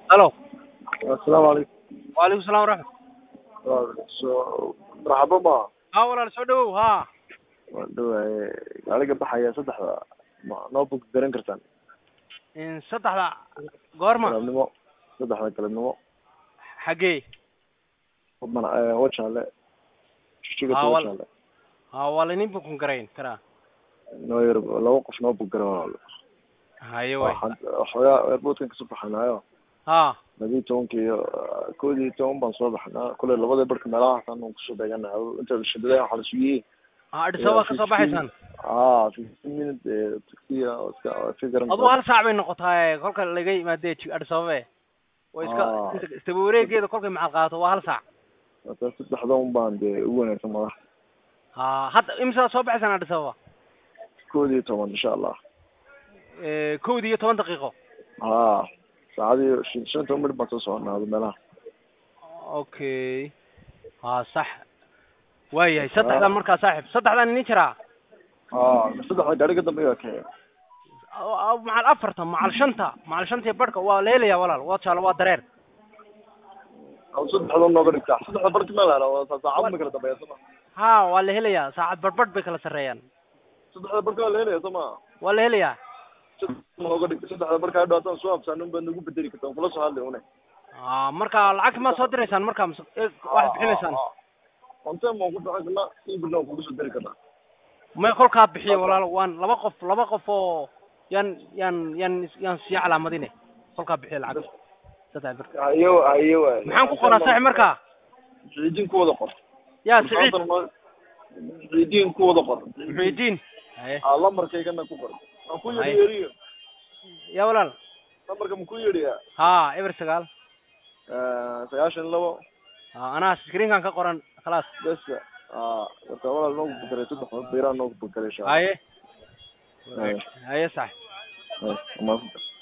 halo asalaamu calaykum waalaikum salam waraxmat so marxabo ma ha walaal soo dhawow ha waan dhawaye gaaliga baxaya saddexda ma noo bog garan kartaan in saddexda goorma galabnimo saddexda galabnimo xaggee mana wajaale Ah, wal- wajaale ha waa laydin bukun garayn karaa noo yar laba qof noo bog gara walaal haye waay waxoogaa airportkan kasoo baxanaayo ha labiyi tobanka iyo kood iyo toban baan soo baxnaa kule labada barka meelahaasaan aan kusoo beeganahay inta shadada waxaa la sugiyey ha adhisabaa ka soo baxaysaan ah fifteen minute taxiya iska iska garan aduu hal saac bay noqotaa kolka laga yimaade adhisababe way iska Ah. inta istaba wareegeeda kolkay macal qaadato waa hal saac marka saddexda un baan dee ugu wanaagsan madax ha hadda imisaa soo baxaysaan adhisababa kood iyo toban insha allah kowdi iyo toban daqiiqo ha saacadii shan shan iyo toban minute baan soo soconaado meelaha okay ha sax waayahay saddexdan markaa saaxib saddexdan inin jiraa ha saddexda gaari ka dambeeya ka macal afarta macal shanta macal shanta iyo barhka waa la helayaa walaal waa jaalo waa dareer saddexda nooga dhigtaa saddexda barki meel hela saacad ma kala dambeeya soma ha waa la helayaa saacad barhbadh bay kala sarreeyaan saddexda barki waa la helaya soma waa la helayaa nooga dhig saddexda barka hadhow haddaan soo habsaan un baad nagu bedeli kartaa kula soo hadlay une ha marka lacagta maa soo diraysaan marka mise eh, waxaad bixinaysaan konten waan ku bixin karnaa ibirna waan kugu soo dari karnaa may kolkaa bixiyo walaal waan laba qof laba qof oo yaan yaan yaan yaan sii calaamadine kolkaa bixiyo lacag saddex bir hayo hayo waay maxaan ku qoraa saaxib markaa ciidin ku wada qor yaa siciid ciidin ku wada qor muxiidiin haye aa lambarkaygana ku qor aan ku Haye. yeri yeriyo yaa walaal lambarka ma ku yeriyaa ha eber sagaal sagaashan iyo labo ha anaa screenkan ka qoran khalaas besa aa marka walaal noogu bukaray saddex biraa noogu bukaray insha allah haye haye haye sax haye amaasanta